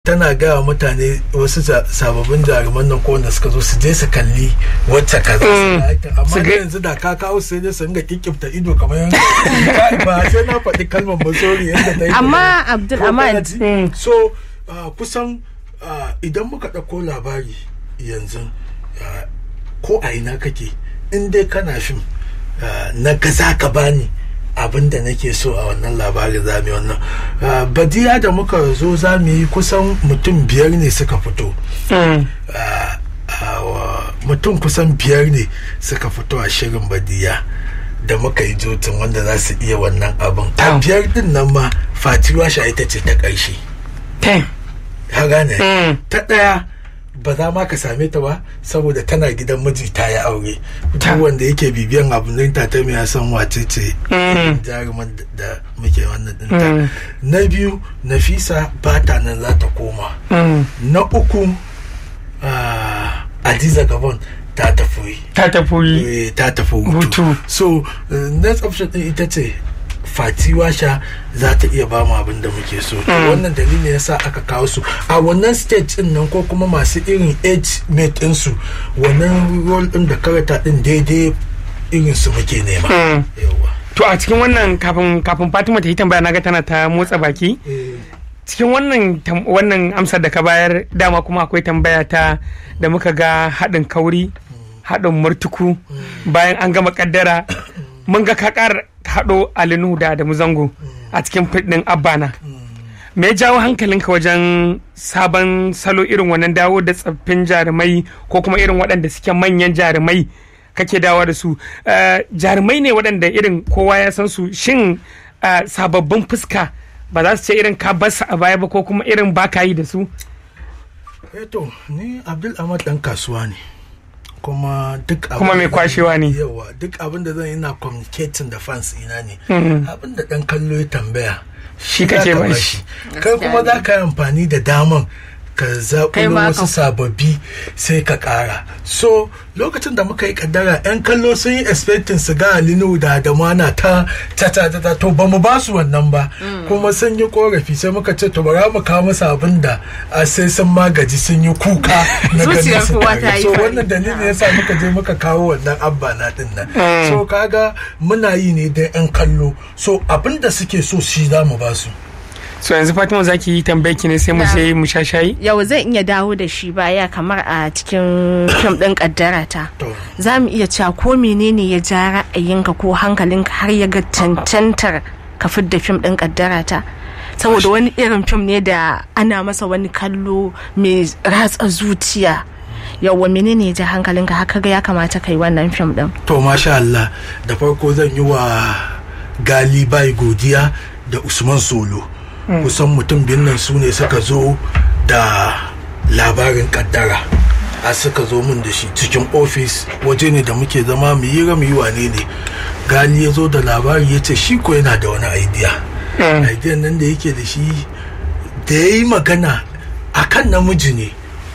tana gaya wa mutane wasu sa- sababbin jaruman nan ko wanda suka zo su je su kalli wacce kaza su ga aikin. amma Su da ga- yanzu da ka kawo sai dai su ringa kikkifta ido kamar yan ba sai na faɗi kalmar ba sorry yadda ta yi amma abdul Ko ahmad kana ji? so uh, kusan uh, idan muka ɗauko labari yanzu uh, ko a ina kake in dai kana fim uh, na ga za ka bani abin da nake so a wannan labarin za mu yi wannan Uh, badiya da muka zo za mu yi kusan mutum biyar ne suka fito Mm. Uh, uh, wa- mutum kusan biyar ne suka fito a shirin badiya da muka yi jotin wanda za su iya wannan abin a Tam. biyar din nan ma fatiwa sha ita ce ta ƙarshe Ten. ka gane Mm. ta ɗaya ba za ma ka same ta ba saboda tana gidan miji ta yi aure Ta. duk wanda yake bibiyan abin nan ta ta ya san wace ce Mm. jaruman da- da muke wannan Mm. ɗinta na biyu nafisa ba ta nan za ta koma Mm. na uku ah, adiza gabon ta tafi ta tafi eh, ta tafi hutu Hutu. so eh, next option din ita ce fati washa za ta iya ba mu abin da muke so to wannan dalilin yasa aka kawo su a wannan stage din nan ko kuma masu irin age mate din su wannan role din da karata din daidai irin su muke nema Mm. yawa to a cikin wannan kafin kafin fatima ta yi tambaya naga tana ta motsa baki Eh, cikin wannan tam- wannan amsar da ka bayar dama kuma akwai tambaya ta da muka ga haɗin kauri haɗin murtuku bayan an gama kaddara mun ga ka ƙara haɗo alinu da da zango a cikin fiɗin abbana me ya jawo hankalinka wajen sabon salo irin wannan dawo da tsaffin jarumai ko kuma irin waɗanda suke manyan jarumai kake dawo da su Eh, jarumai ne waɗanda irin kowa ya san su shin eh, sababbin fuska ba za su ce irin ka bar su a baya ba ko kuma irin ba ka yi da su eh to ni abdul ahmad dan kasuwa ne kuma duk abin Kuma mai da zan- kwashewa ne. yawa duk abin da zan yi na communicating da fans ina ne Mhm. abin da dan kallo ya tambaya Shi za kake ka ba ba shi. kai kuma za ka yi amfani da daman ka Kai zaɓulo ma wasu ka- sababbi sai ka ƙara so lokacin da muka yi kaddara 'yan kallo sun yi expecting su ga alinu da adamana ta ta ta ta ta to ba mu ba su wannan ba kuma sun yi korafi sai muka ce to bara mu kawo musu abin da a sai sun magaji sun yi kuka na ganin Zuciyar su kowa tare. ta yi so fari. wannan dalilin yasa muka je muka kawo wannan abba na din nan so kaga muna yi ne da 'yan kallo so abin da suke so shi za mu ba su so yanzu fatima za ki yi tambayi ki ne sai mu Na. je mu sha shayi yau zan iya dawo da shi baya kamar a cikin fim ɗin ƙaddara ta to za mu iya cewa ko menene ya ja ra'ayinka ko hankalinka har ya ga cancantar ka fidda fim ɗin ƙaddara ta saboda wani irin fim ne da ana masa wani kallo mai ratsa zuciya yawwa menene ya ja hankalinka haka ga ya kamata kai wannan fim ɗin to masha Allah da farko zan yi wa gali bai godiya da usman solo kusan mutum biyun nan su ne suka zo da labarin kaddara a suka zo min da shi cikin ofis waje ne da muke zama mu yi mu yi wane ne gali ya zo da labari ya ce shi ko yana da wani idea idea nan da yake da shi da ya yi magana akan namiji ne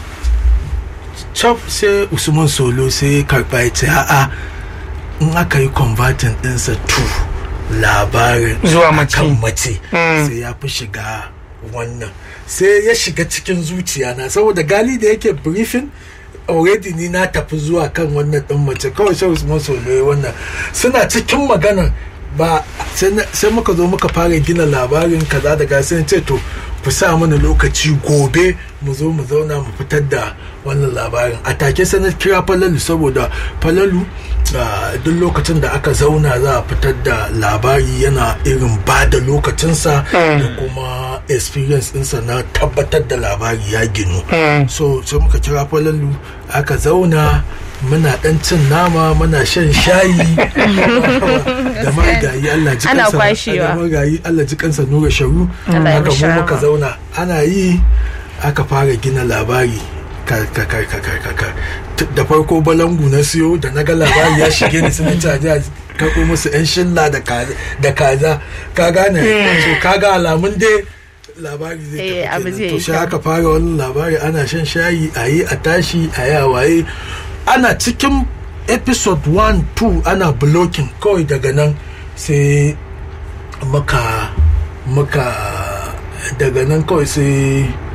chop sai usman solo sai ya karba ya ce a'a in aka yi converting ɗinsa to labarin Zuwa mace. akan mace Mm. sai ya fi shiga wannan sai ya shiga cikin zuciya na saboda gali da yake briefing already ni na tafi zuwa kan wannan ɗin mace kawai sai usman solo ya wannan suna cikin magana ba sai na- sai muka zo muka fara gina labarin kaza da gasa ce to ku sa mana lokaci gobe mu zo mu zauna mu fitar da wannan labarin a take sai na kira falalu saboda falalu ah, duk lokacin da aka zauna za a fitar da labari yana irin ba da lokacinsa da kuma experience ɗinsa na tabbatar da labari ya ginu so sai muka kira falalu aka zauna muna dan cin nama muna shan shayi da marigayi Allah ji Ana kansa kwashewa. da marigayi Allah ji kansa nura sharu Allah ya haka mishi mu rahama. muka zauna ana yi aka fara gina labari ka ka ka ka ka ka ka T- da farko balangu na siyo da na ga labari ya shige ni sun ci aje a karɓo musu yan shilla da kaza da kaza ka gane so ka ga alamun dai labari zai Eh, abu tafi zai kenan to yi sai kyau. aka fara wannan labari ana shan shayi a yi a tashi a yi a waye ana cikin episode 1 2 ana blocking kawai daga nan sai muka muka daga nan kawai sai